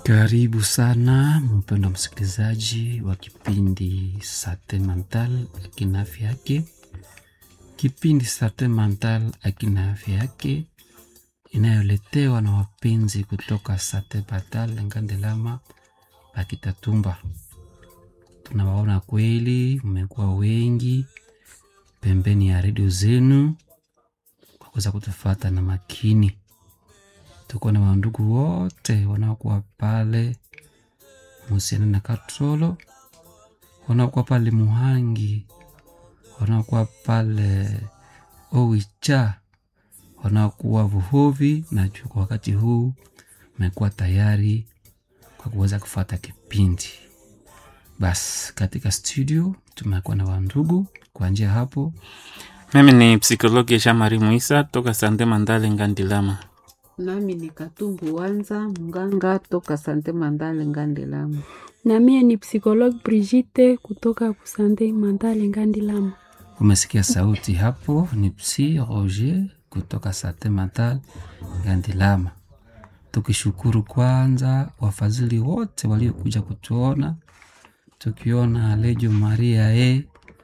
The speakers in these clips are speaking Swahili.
Karibu sana mpendwa msikilizaji wa kipindi Sante Mental akina afya yake. Kipindi Sante Mental akina afya yake inayoletewa na wapenzi kutoka Sante Mental Ngandelama Pakitatumba. Tunawaona kweli, mmekuwa wengi pembeni ya redio zenu kwa kuweza kutufata na makini tuko na wandugu wote wanaokuwa pale Musiana na Katrolo, wanaokuwa pale Muhangi, wanaokuwa pale Owicha, wanaokuwa Vuhovi na juu. Kwa wakati huu mmekuwa tayari kwa kuweza kufata kipindi. Basi katika studio tumekuwa na wandugu kwa njia hapo. Mimi ni psikologi Jean Marie Muisa toka Sante Mandale Ngandilama. Nami ni Katumbu Wanza mganga toka Sante Mandale Ngandelama. na mie ni psikologue Brigitte kutoka kusande Mandale Ngandilama. Umesikia sauti hapo, ni Psi Roger kutoka Sante Mental Ngandilama. Tukishukuru kwanza wafadhili wote waliokuja kutuona, tukiona Lejo Maria e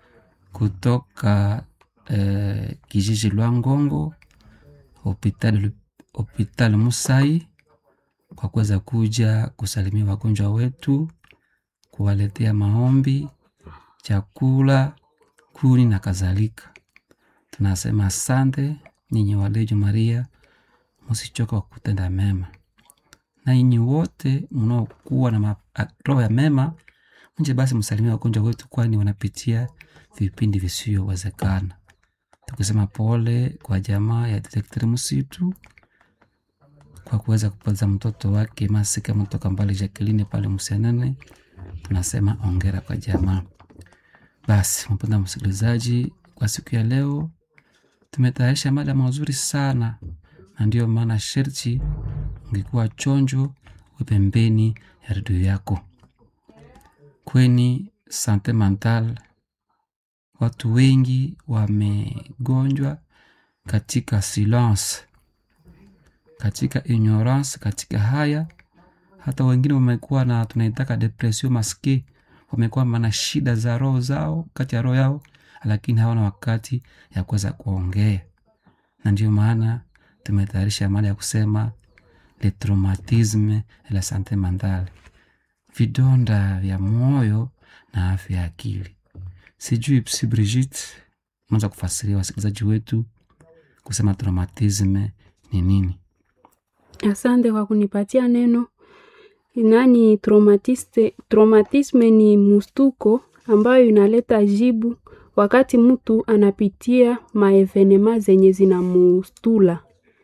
kutoka eh, kijiji Lwangongo hospitali hospitali Musai kwa kuweza kuja kusalimia wagonjwa wetu, kuwaletea maombi, chakula, kuni na kadhalika. Tunasema asante nyinyi walejo Maria, msichoka kwa kutenda mema, na nyinyi wote mnaokuwa na ma- a- roho ya mema, mje basi msalimia wagonjwa wetu, kwani wanapitia vipindi visiyowezekana. Tukisema pole kwa jamaa ya detekteri msitu kwa kuweza kupoteza mtoto wake Masika mtoka mbali Jacqueline pale Msenene, tunasema ongera kwa jamaa. Basi mpenda msikilizaji, kwa siku ya leo tumetayarisha mada mazuri sana, na ndiyo maana sherti ungekuwa chonjo we pembeni ya redio yako. Kweni sante mental, watu wengi wamegonjwa katika silence katika ignorance, katika haya. Hata wengine wamekuwa na tunaitaka depression maske, wamekuwa na shida za roho zao kati ya roho yao, lakini hawana wakati ya kuweza kuongea, na ndio maana tumetayarisha mada ya kusema le traumatisme et la sante mentale, vidonda vya moyo na afya ya akili. Sijui Psi Brigitte, unaweza kufasiria wasikilizaji wetu kusema traumatisme ni nini? Asante kwa kunipatia neno. Nani traumatiste, traumatisme ni mustuko ambayo inaleta jibu wakati mtu anapitia maevenema zenye zinamustula.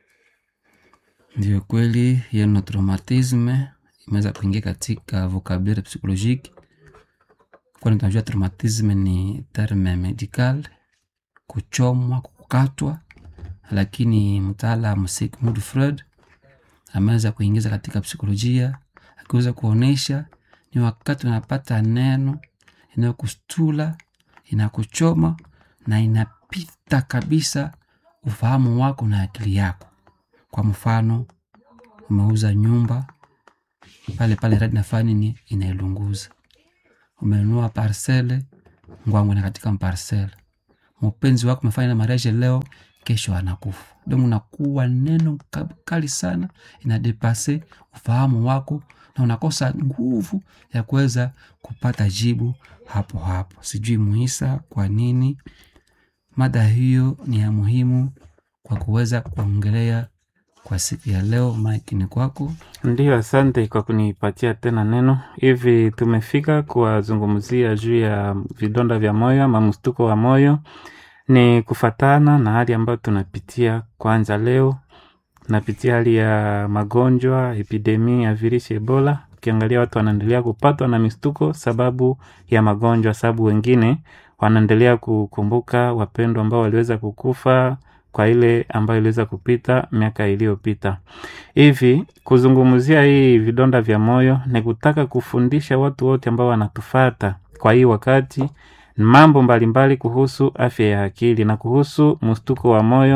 Ndio kweli, hiyo neno traumatisme imeweza kuingia katika vocabulaire psychologique, kwani tunajua traumatisme ni terme medical, kuchomwa, kukatwa, lakini mtaalamu Sigmund Freud ameweza kuingiza katika psikolojia akiweza kuonyesha ni wakati unapata neno inayokustula inakuchoma na inapita kabisa ufahamu wako na akili yako. Kwa mfano, umeuza nyumba pale pale, radi nafanya nini, inailunguza. Umenunua parcele ngwangu na katika parcele, mpenzi wako umefanya na mariage leo, kesho anakufa. Donc unakuwa neno ka- kali sana, inadepase ufahamu wako na unakosa nguvu ya kuweza kupata jibu hapo hapo. Sijui Muisa, kwa nini mada hiyo ni ya muhimu kwa kuweza kuongelea kwa siku ya leo. Mike ni kwako. Ndiyo, asante kwa kunipatia tena neno. Hivi tumefika kuwazungumzia juu ya vidonda vya moyo ama mstuko wa moyo, ni kufatana na hali ambayo tunapitia. Kwanza leo tunapitia hali ya magonjwa, epidemi ya virusi Ebola. Ukiangalia watu wanaendelea kupatwa na mistuko sababu ya magonjwa, sababu wengine wanaendelea kukumbuka wapendwa ambao waliweza kukufa kwa ile ambayo iliweza kupita miaka iliyopita. Hivi kuzungumzia hii vidonda vya moyo ni kutaka kufundisha watu wote ambao wanatufata kwa hii wakati mambo mbalimbali kuhusu afya ya akili na kuhusu mstuko wa moyo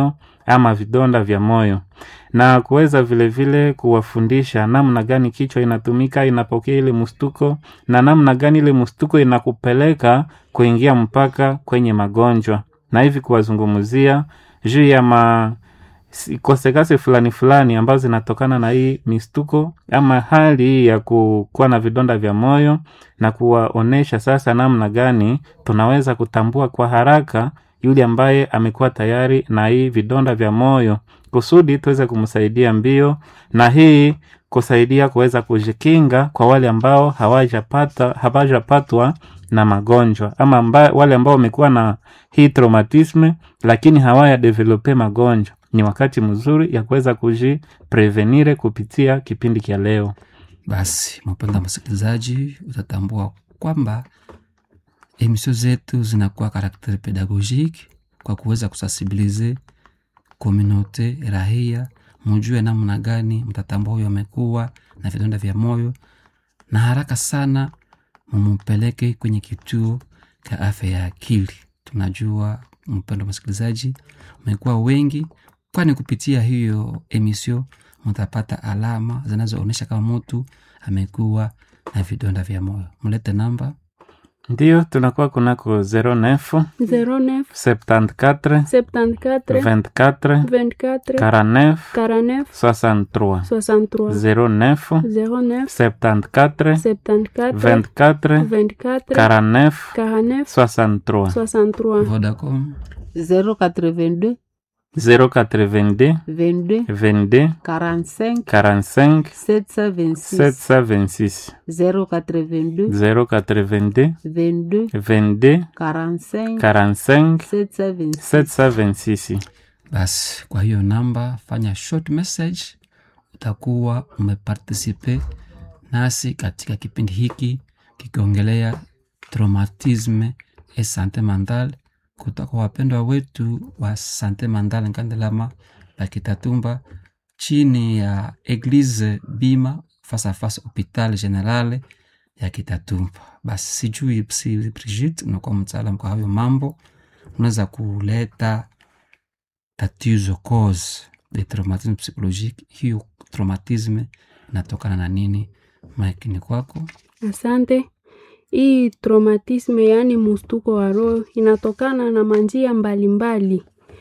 ama vidonda vya moyo na kuweza vilevile kuwafundisha namna gani kichwa inatumika inapokea ile mstuko na namna gani ile mstuko inakupeleka kuingia mpaka kwenye magonjwa na hivi kuwazungumzia juu ya ma si- kosekase fulani fulani ambazo zinatokana na hii mistuko ama hali hii ya ku- kuwa na vidonda vya moyo na kuwaonesha sasa namna gani tunaweza kutambua kwa haraka yule ambaye amekuwa tayari na hii vidonda vya moyo kusudi tuweze kumsaidia mbio na hii kusaidia kuweza kujikinga kwa wale ambao hawajapata hawajapatwa na magonjwa ama amba, wale ambao wamekuwa na hii traumatisme lakini hawaya develope magonjwa ni wakati mzuri ya kuweza kujiprevenire kupitia kipindi cha leo Basi mpenda msikilizaji, utatambua kwamba emisio zetu zinakuwa karakteri pedagogiki kwa kuweza kusensibilize komunote rahia, mujue namna gani mtatambua huyo amekuwa na vidonda vya moyo, na haraka sana mumupeleke kwenye kituo cha afya ya akili. Tunajua mpendo msikilizaji, umekuwa wengi, kwani kupitia hiyo emisio mtapata alama zinazoonyesha kama mtu amekuwa na vidonda vya moyo. Mlete namba ndio tunakuwa kunako 09 09 74 74 24 24 49 49 63 63 09 09 74 74 24 24 49 49 63 63 Vodacom 082 082 22 22 45 45 726 726 082 082 22 22 45 45 726 726 basi kwa hiyo namba fanya short message utakuwa umepartisipe nasi katika kipindi hiki kikiongelea traumatisme e sante mental kutoka wapendwa wetu wa sante mental nkandelama bakitatumba chini ya eglise bima face à face hopital general ya kitatumba basi sijui si brigit unakuwa mtaalam kwa hayo mambo unaweza kuleta tatizo cause de traumatisme psychologique hiyo traumatisme inatokana na nini maikini kwako Asante. Hii traumatisme, yaani mustuko wa roho, inatokana na manjia mbalimbali.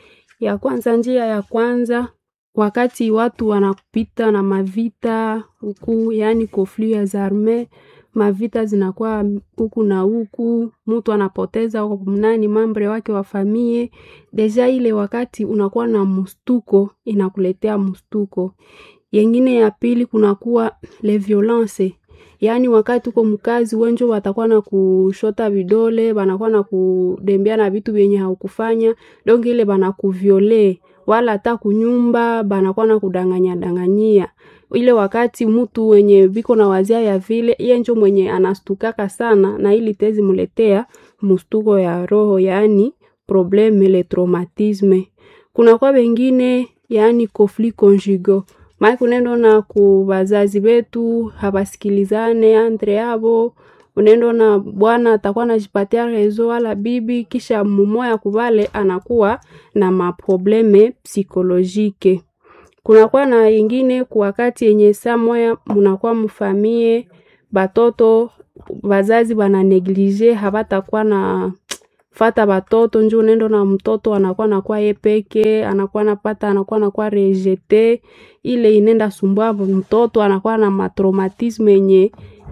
Ya kwanza, njia ya kwanza, wakati watu wanapita na mavita huku, yaani conflit ya arme, mavita zinakuwa huku na huku, mtu anapoteza mnani mambre wake wa famie. Deja ile wakati unakuwa na mustuko, inakuletea mustuko. Yengine ya pili kunakuwa le violence yaani wakati uko mkazi wenjo watakuwa na kushota vidole banakuwa na kudembea na vitu vyenye haukufanya donge ile banakuviole wala hata kunyumba banakuwa na kudanganya danganyia ile wakati mtu wenye biko na wazia ya vile iye njo mwenye anastukaka sana na ili tezi muletea mustuko ya roho yaani probleme le traumatisme kunakuwa wengine yaani conflit conjugal maana unaenda na ku wazazi wetu hawasikilizane andre yabo unaenda na bwana atakuwa anajipatia rezo wala bibi kisha mumoya kubale anakuwa na maprobleme psikolojike kunakuwa na ingine ku wakati yenye saa moya munakuwa mfamie batoto wazazi bana neglige habatakuwa na fata batoto njo unaenda na mtoto anakuwa nakuwa ye peke anakuwa napata anakuwa nakuwa rejete ile inenda sumbua mtoto anakuwa na matraumatisme yenye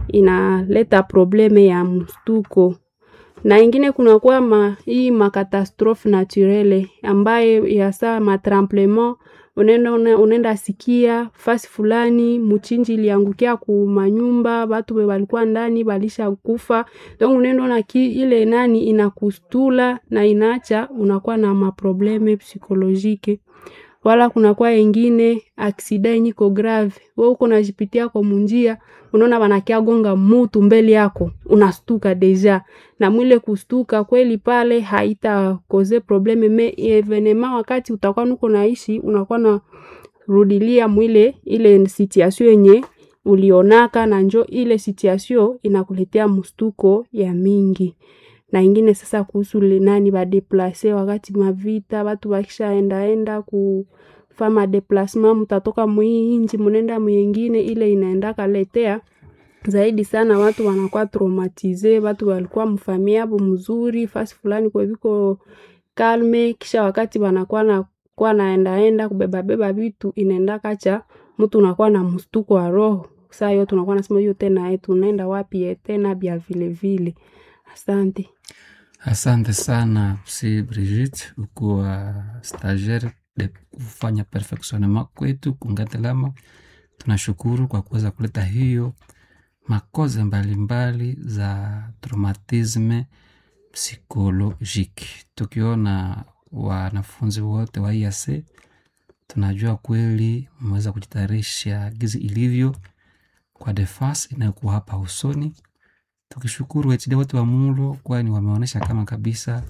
inaleta probleme ya mstuko na ingine kunakuwa ma, hii makatastrophe naturele ambaye yasa matremplement unaenda unaenda sikia fasi fulani mchinji iliangukia ku manyumba watu walikuwa ndani balisha kufa donc unaenda na ile nani inakustula na inaacha unakuwa na maprobleme psikolojike wala kunakuwa ingine aksida yenye iko grave we uko najipitia kwa munjia unaona wanakia gonga mutu mbele yako unastuka deja na mwile kustuka kweli pale haita koze probleme me evenema wakati utakuwa nuko naishi unakuwa na rudilia mwile ile situation yenye ulionaka na njo ile situation inakuletea mustuko ya mingi na ingine sasa kuhusu lenani badeplase wakati mavita watu wakishaendaenda kufa madeplasema mutatoka mwii inji munenda mwingine ile inaenda kaletea zaidi sana watu wanakuwa traumatize watu walikuwa mfamia abo mzuri fasi fulani kweviko kalme kisha wakati wanakuwa na kuwa naendaenda kubebabeba vitu inaenda kacha mtu unakuwa na mstuko wa roho saa hiyo tunakuwa nasema hiyo tena e tunaenda wapi e tena bya vile vile asante Asante sana Psi Brigitte, ukuwa stagiaire de kufanya perfectionnement kwetu Kungatilama. Tunashukuru kwa kuweza kuleta hiyo makoze mbalimbali za traumatisme psychologique. Tukiona wanafunzi wote wa IAC, tunajua kweli mmeweza kujitayarisha gizi ilivyo kwa defense inayokuwa hapa usoni tukishukuru HD wote wa Mulo kwani wameonyesha kama kabisa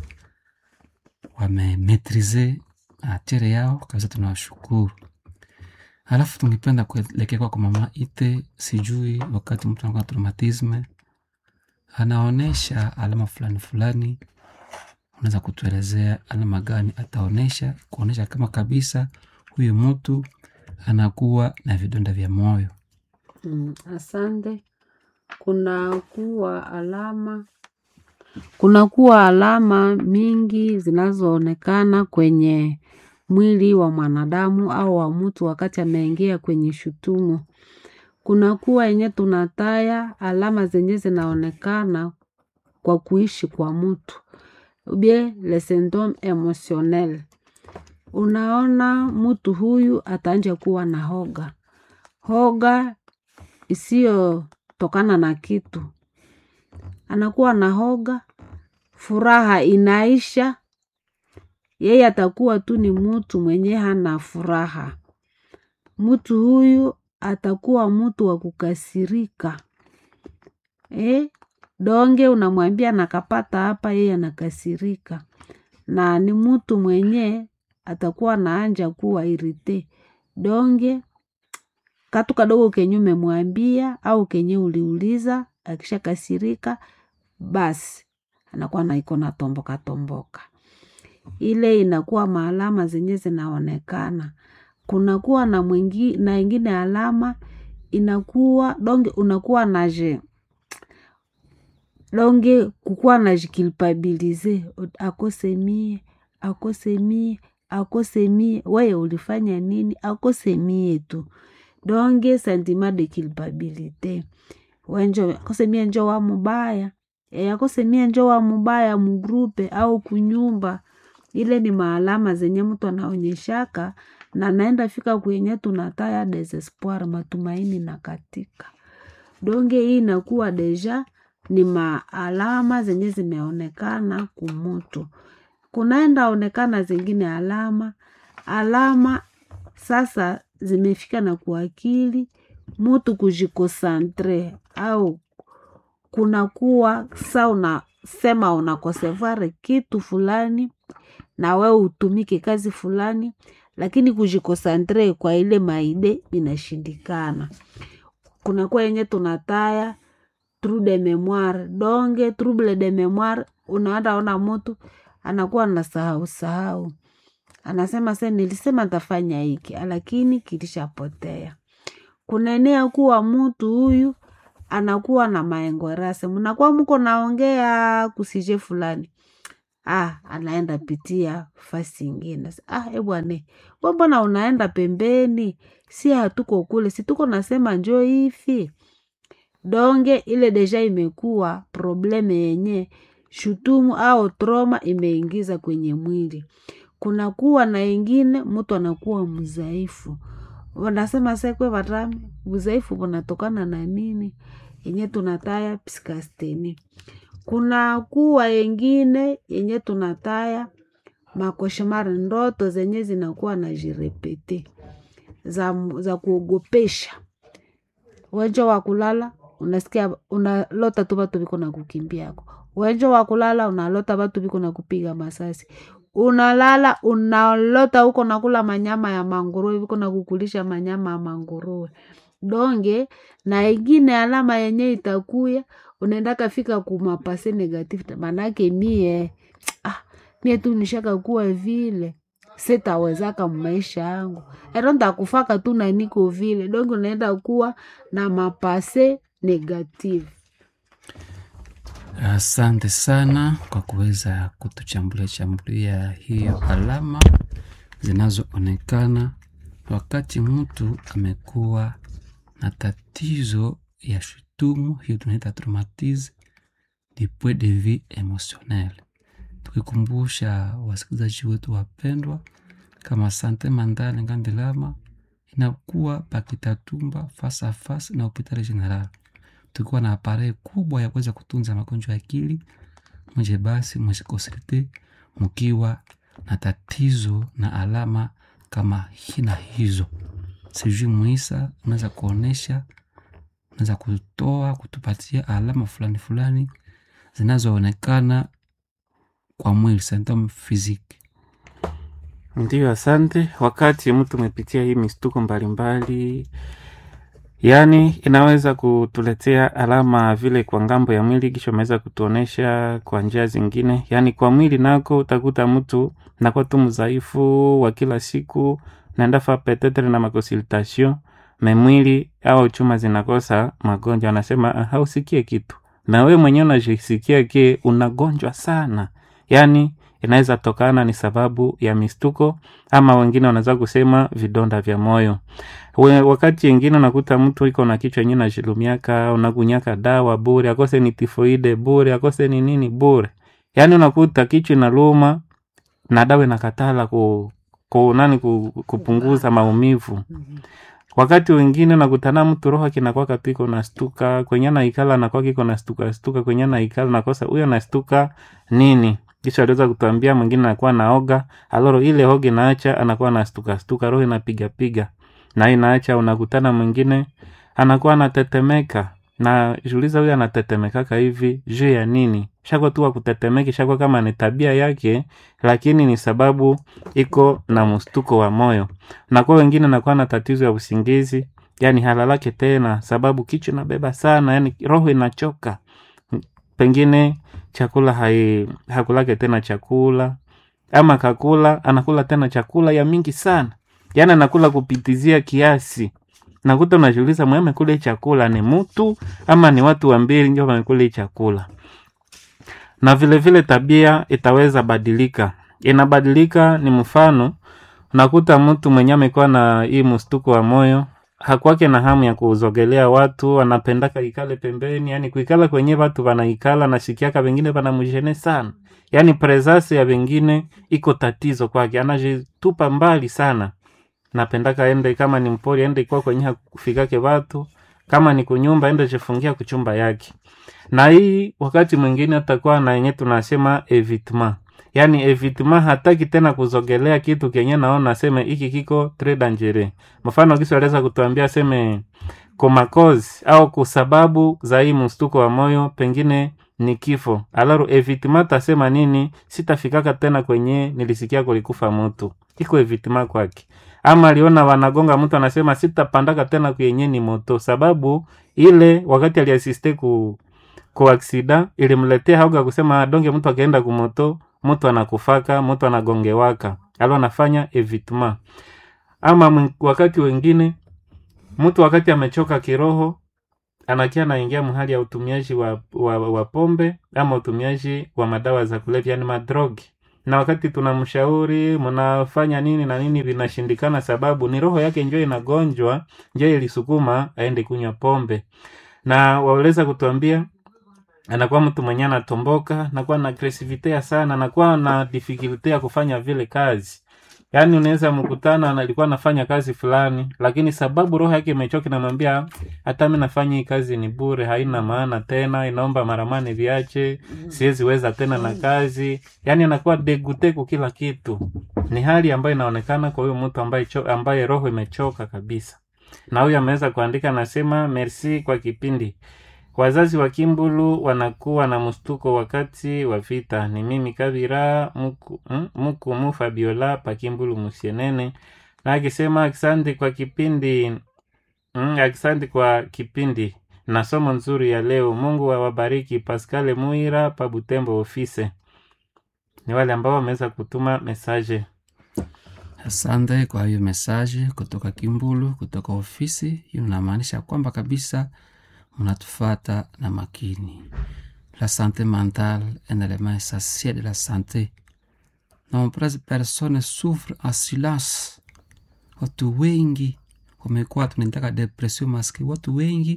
wamemetrize atere yao kabisa, tunawashukuru. Halafu tungependa kuelekea kwa mama Ite, sijui wakati mtu anakuwa na traumatisme anaonesha alama fulani fulani, unaweza kutuelezea alama gani ataonesha kuonesha kama kabisa huyu mtu anakuwa na vidonda vya moyo? Mm, asante. Kuna kuwa alama kuna kuwa alama mingi zinazoonekana kwenye mwili wa mwanadamu au wa mtu wakati ameingia kwenye shutumu. Kuna kuwa yenye tunataya alama zenye zinaonekana kwa kuishi kwa mtu ubie le syndrome emotionnel. Unaona mtu huyu ataanja kuwa na hoga, hoga isiyotokana na kitu, anakuwa na hoga, furaha inaisha, yeye atakuwa tu ni mtu mwenye hana furaha. Mtu huyu atakuwa mtu wa kukasirika eh? Donge unamwambia nakapata hapa, yeye anakasirika, na ni mtu mwenye atakuwa naanja kuwa irite donge katu kadogo kenye umemwambia au kenye uliuliza, akisha kasirika basi anakuwa naiko na tomboka tomboka. Ile inakuwa maalama zenye zinaonekana. Kunakuwa na mwingi, na ingine alama inakuwa donge unakuwa naje donge kukuwa najikilpabilize akose mie akose mie akose mie, weye ulifanya nini? Akose mie tu donge sentiment de culpabilite wenjo akose mie njo wa mubaya e, akose mie njo wa mubaya mugrupe au kunyumba. Ile ni maalama zenye mtu anaonyeshaka na naenda fika kwenye tunataya desespoir, matumaini na katika donge. Hii inakuwa deja ni maalama zenye zimeonekana kumutu. Kunaenda onekana zingine alama alama sasa zimefika na kuakili mutu kujikosantre au kunakuwa sa unasema unakosevare kitu fulani na we utumike kazi fulani, lakini kujikosantre kwa ile maide inashindikana. Kunakuwa yenye tunataya trouble de memoire donge trouble de memoire, unaenda ona mutu anakuwa na sahau sahau, anasema se nilisema tafanya hiki lakini kilishapotea. Kunaenea kuwa mutu huyu anakuwa na maengorase, mnakuwa muko naongea kusije fulani ah, anaenda pitia fasi ingine. Ah, ebwane we mbona unaenda pembeni? Si hatuko kule, si tuko nasema njo hivi donge. Ile deja imekuwa probleme yenye shutumu au troma imeingiza kwenye mwili. Kunakuwa na ingine mtu anakuwa mzaifu, wanasema sekwe vatame mzaifu unatokana na nini? yenye tunataya psikasteni. Kuna kuwa yengine yenye tunataya makoshemari, ndoto zenye zinakuwa na jirepete za, za kuogopesha. Wenjo wa kulala unasikia unalota tu vatu viko na kukimbiako. Wenjo wa kulala unalota vatu viko na kupiga masasi. Unalala unalota huko nakula manyama ya manguruwe, viko na kukulisha manyama ya manguruwe. donge na ingine alama yenye itakuya unaenda kafika kumapase negative manake mie ah, mie tu nishaka kuwa vile sitawezaka mmaisha yangu ero ntakufaka tu na niko vile donge unaenda kuwa na mapase negative Asante sana kwa kuweza kutuchambulia chambulia hiyo alama zinazoonekana wakati mtu amekuwa na tatizo ya shutumu, hiyo tunaita traumatisme du point de vue emotionnel. Tukikumbusha wasikilizaji wetu wapendwa, kama sante mentale Ngandilama inakuwa pakitatumba face à face na hospitali general tukiwa na aparei kubwa ya kuweza kutunza magonjwa ya akili mje basi msikosilite mkiwa na tatizo na alama kama hina hizo sijui muisa unaweza kuonesha unaweza kutoa kutupatia alama fulani fulani zinazoonekana kwa mwili symptom physique Ndiyo, asante. Wakati mtu umepitia hii mistuko mbalimbali, yaani inaweza kutuletea alama vile kwa ngambo ya mwili, kisha ameweza kutuonesha kwa njia zingine. Yaani kwa mwili nako utakuta mtu nakuwa tu mdhaifu wa kila siku, naenda fa petetre na makonsultation memwili au chuma zinakosa magonjwa, anasema "Ah, hausikie kitu, na wewe mwenyewe unajisikia ke unagonjwa sana, yaani inaweza tokana ni sababu ya mistuko ama wengine wanaweza kusema vidonda vya moyo. We, wakati wengine unakuta mtu iko na kichwa yenyewe najilumiaka, unakunyaka dawa bure, akose ni tifoide bure, akose ni nini bure. Yaani unakuta kichwa inaluma na dawa inakatala ku, ku nani ku, kupunguza maumivu. Wakati wengine nakutana mtu roho kinakwaka tu iko nastuka kwenye naikala nakwaka iko nastuka stuka kwenye naikala nakosa huyo nastuka nini kisha aliweza kutuambia mwingine anakuwa naoga aloro ile hoga inaacha anakuwa nastuka stuka roho inapiga piga na inaacha unakutana mwingine anakuwa anatetemeka na juliza huyo anatetemekaka hivi juu ya nini shakwa tu akutetemeki shakwa kama ni tabia yake lakini ni sababu iko na mstuko wa moyo na kwa wengine nakuwa na tatizo ya usingizi yani halalake tena sababu kichwa inabeba sana yani roho inachoka pengine chakula hai, hakulake tena chakula ama kakula anakula tena chakula ya mingi sana yani anakula kupitizia kiasi nakuta unajiuliza mwe amekula hii chakula ni mtu ama ni watu wa mbili ndio wamekula hii chakula na vile vile tabia itaweza badilika inabadilika ni mfano unakuta mtu mwenye amekuwa na hii mstuko wa moyo hakwake na hamu ya kuzogelea watu anapendaka ikale pembeni yani kuikala kwenye watu wanaikala nasikiaka wengine wanamjene sana yani presence ya wengine iko tatizo kwake anajitupa mbali sana napendaka ende kama ni mpori ende ikuwa kwenye hakufikake watu kama ni kunyumba ende jifungia kuchumba yake na hii wakati mwingine atakuwa na yenye tunasema evitement yaani evitement hataki tena kuzogelea kitu kenye naona aseme hiki kiko tres dangereux mfano kisi aliweza kutuambia aseme komakozi au kusababu za hii mstuko wa moyo pengine ni kifo alaru evitement tasema nini sitafikaka tena kwenye nilisikia kulikufa mtu iko evitement kwake ama aliona wanagonga mtu anasema sitapandaka tena kwenye ni moto sababu ile wakati aliasiste ku ku aksida ilimletea hauga kusema donge mtu akaenda kumoto mtu anakufaka mtu anagongewaka alo anafanya evitement ama mwen- wakati wengine mtu wakati amechoka kiroho anakia anaingia mahali ya utumiaji wa, wa, wa pombe ama utumiaji wa madawa za kulevya yani madrogi na wakati tunamshauri mnafanya nini na nini vinashindikana sababu ni roho yake njo inagonjwa njo ilisukuma aende kunywa pombe na waweza kutuambia anakuwa mtu mwenye anatomboka anakuwa na agresivite sana anakuwa na difikilte ya kufanya vile kazi yaani unaweza mkutana na alikuwa anafanya kazi fulani lakini sababu roho yake imechoka inamwambia hata mi nafanya hii kazi ni bure haina maana tena inaomba maramani viache siwezi weza tena na kazi yaani anakuwa deguteku kila kitu ni hali ambayo inaonekana kwa huyo mtu ambaye, cho- ambaye roho imechoka kabisa na huyu ameweza kuandika anasema merci kwa kipindi wazazi wa kimbulu wanakuwa na mstuko wakati wa vita ni mimi kabira muku, mm, muku mu fabiola pa kimbulu musienene na akisema asante kwa kipindi Mm, asante kwa kipindi na somo nzuri ya leo. Mungu awabariki. Pascal Muira pa Butembo ofise, ni wale ambao wameweza kutuma mesaje. Asante kwa hiyo mesaje kutoka Kimbulu, kutoka ofisi hiyo. Inamaanisha kwamba kabisa mnatufata na makini. La santé mentale est un élément essentiel de la santé. Nombreuses personnes souffrent en silence. Watu wengi wamekuwa tunaitaka depression maski. Watu wengi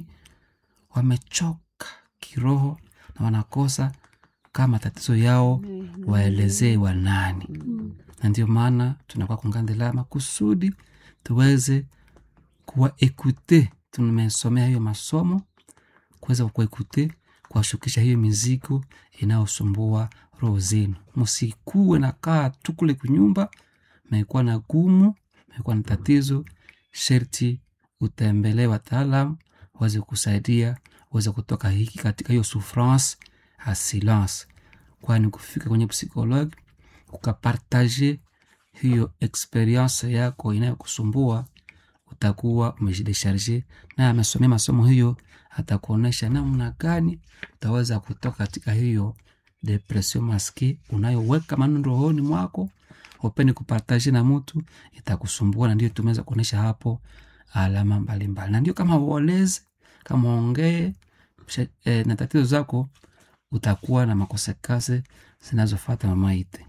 wamechoka kiroho na wanakosa kama tatizo yao waelezee wanani na ndio maana tunakuwa kungandilama kusudi tuweze kuwa ekute. Tumesomea hiyo masomo kuweza kuwaekute, kuwashukisha hiyo mizigo inayosumbua roho zenu. Msikuwe na kaa tu kule kunyumba, mekuwa na gumu, mekuwa na tatizo, sherti utembelee wataalam waweze kusaidia, waweze kutoka hiki katika hiyo souffrance a silence, kwani kufika kwenye psikologi ukapartaje hiyo experience yako inayokusumbua utakuwa umejidesharge naye amesomea masomo hiyo atakuonyesha namna gani utaweza kutoka katika hiyo depression maski unayoweka maneno rohoni mwako upende kupartaje na mtu itakusumbua na ndio tumeweza kuonyesha hapo alama mbalimbali na ndio kama uoleze kama ongee e, na tatizo zako utakuwa na makosekase zinazofata mamaite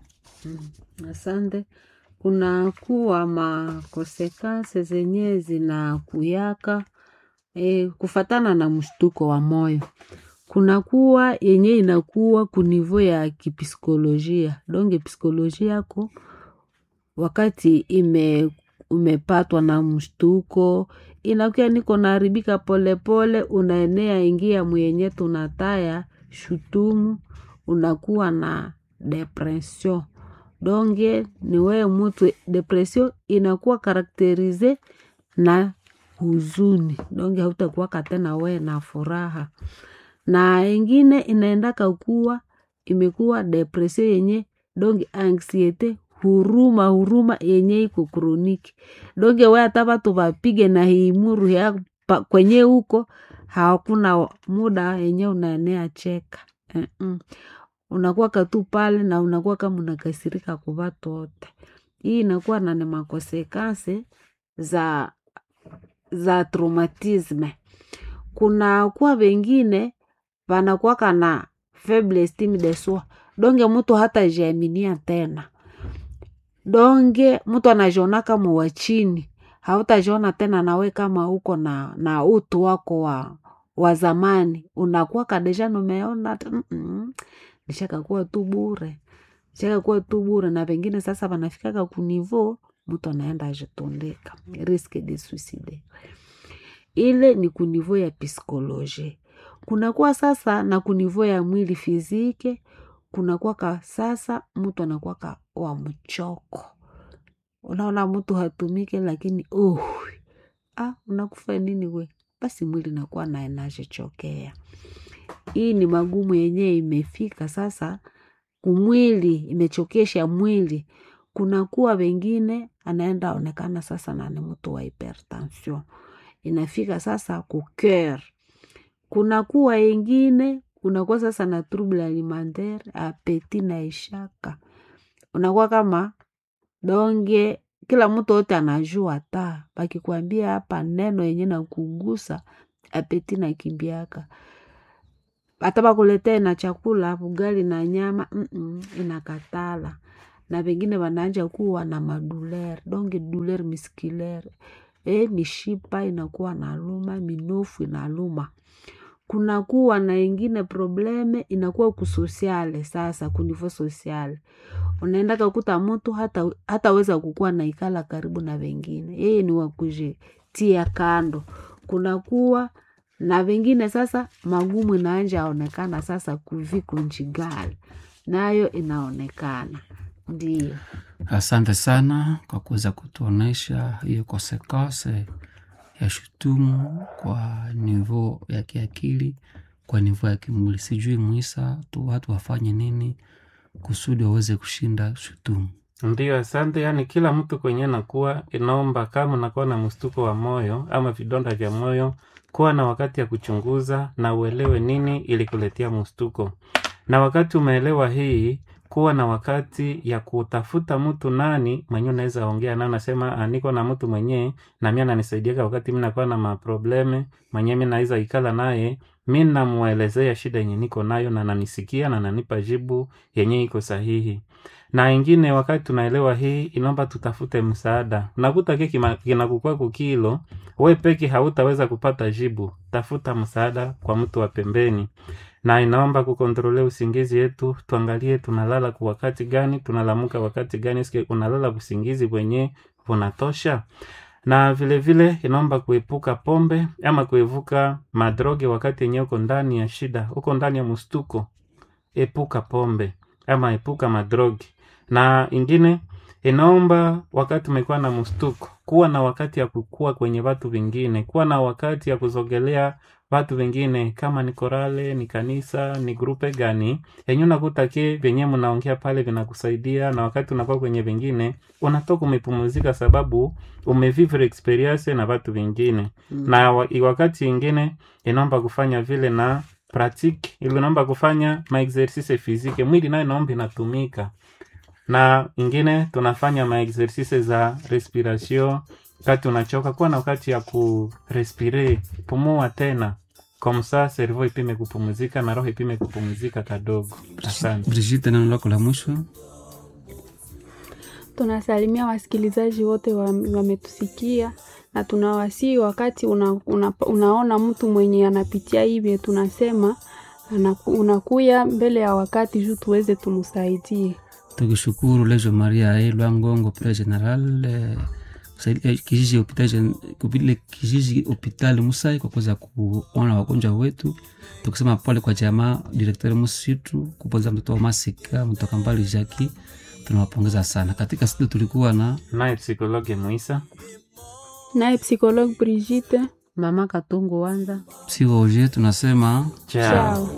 Asante. Kuna kuwa makosekase zenye zinakuyaka e, kufatana na mshtuko wa moyo. Kuna kuwa yenye inakuwa kunivo ya kipsikolojia donge psikolojia yako wakati ime umepatwa na mshtuko inakuya niko naharibika polepole, unaenea ingia mwenye tunataya shutumu, unakuwa na depression donge ni wewe mutu depression inakuwa karakterize na huzuni donge hautakuwaka tena wewe na furaha na ingine inaendaka kuwa imekuwa depression yenye donge anxiete huruma huruma yenye iko kroniki donge we hata watu wapige na hiimuru ya pa- kwenye huko hakuna muda yenye unaenea cheka Mm-mm. unakuwa katu pale na unakuwa kama unakasirika kwa watu wote hii inakuwa na ni makosekase za za traumatisme kuna kuwa wengine wanakuwaka na faible estime de soi donge mtu hata jiaminia tena donge mtu anajiona kama wa chini hautajiona tena nawe kama uko na, na utu wako wa, wa zamani unakuwa kadeja numeona ati, "Mm-mm, nishakakuwa tu bure nishakakuwa tu bure na pengine sasa wanafikaka kunivo mtu anaenda ajitundika risque de suicide ile ni kunivo ya psikoloji kunakuwa sasa na kunivo ya mwili fizike kunakwaka sasa mtu anakwaka wa mchoko unaona mtu hatumike lakini uh, ah, unakufa nini we basi mwili nakuwa naye najichokea hii ni magumu yenyewe imefika sasa kumwili imechokesha mwili kunakuwa wengine anaenda onekana sasa na ni mtu wa hypertension inafika sasa kuker kunakuwa wengine unakuwa sasa na trouble alimentaire apeti na ishaka unakuwa kama donge kila mtu wote anajua ta pakikwambia hapa neno yenye nakugusa apeti na kimbiaka hata bakuletee na chakula ugali na nyama mm-mm, inakatala na pengine wanaanja kuwa na maduler donge duler miskiler e, mishipa inakuwa na luma minofu inaluma kunakuwa na ingine probleme inakuwa kusosiale sasa kunivo sosiale unaenda kakuta mtu hata hataweza kukuwa na ikala karibu na wengine yeye ni wakujitia kando kunakuwa na wengine sasa magumu inaanja aonekana sasa kuviko njigali nayo inaonekana ndio Asante sana kwa kuweza kutuonesha hiyo kosekose ya shutumu kwa nivo ya kiakili, kwa nivo ya kimwili. Sijui Mwisa tu watu wafanye nini kusudi waweze kushinda shutumu. Ndiyo, asante. Yaani kila mtu kwenye nakuwa inaomba, kama unakuwa na mshtuko wa moyo ama vidonda vya moyo, kuwa na wakati ya kuchunguza na uelewe nini ilikuletea mshtuko, na wakati umeelewa hii, kuwa na wakati ya kutafuta mtu nani mwenye unaweza ongea naye, nasema "Ah, niko na mtu mwenye na mimi ananisaidiaka wakati mimi nakuwa na maprobleme, mwenye mimi naweza ikala naye, mi namuelezea shida yenye niko nayo na nanisikia na nanipa jibu yenye iko sahihi na ingine wakati tunaelewa hii inaomba tutafute msaada unakuta ke kima- kinakukua kukilo we peke hautaweza kupata jibu tafuta msaada kwa mtu wa pembeni na inaomba kukontrole usingizi yetu tuangalie tunalala kwa wakati gani tunalamuka wakati gani sike unalala usingizi wenye unatosha na vile vile inaomba kuepuka pombe ama kuevuka madroge wakati yenyewe uko ndani ya shida uko ndani ya mstuko epuka pombe ama epuka madrogi na ingine inaomba wakati umekuwa na mstuko kuwa na wakati ya kukua kwenye watu vingine kuwa na wakati ya kuzogelea watu vingine kama ni korale ni kanisa ni grupe gani yenye unakuta ke vyenye mnaongea pale vinakusaidia na wakati unakuwa kwenye vingine unatoka umepumuzika sababu umevivre experience na watu vingine Mm. na wa- wakati ingine inaomba kufanya vile na pratique ili inaomba kufanya maexercice physique mwili nayo inaomba inatumika na ingine tunafanya maexercice za respiration wakati unachoka kuwa na wakati ya kurespire pumua tena komsa servo ipime kupumzika na roho ipime kupumzika kadogo asante Brigitte, neno lako la mwisho. Tunasalimia wasikilizaji wote wa- wametusikia na tunawasii wakati una, una, unaona mtu mwenye anapitia hivyo, tunasema anaku, unakuya mbele ya wakati juu tuweze tumsaidie. tukishukuru lejo maria e lwangongo pere general eh, kusaidia- eh, kijiji hospitali gen- kupile kijiji hospitali musai kwa kuweza kuona wagonjwa wetu tukisema pole kwa jamaa direktori musitu kupoza mtoto wa masika mtoka mbali jaki tunawapongeza sana katika studio tulikuwa na naye psikologe muisa Naye psikologue Brigitte, mama katungu wanza psikoloji tunasema chao chao.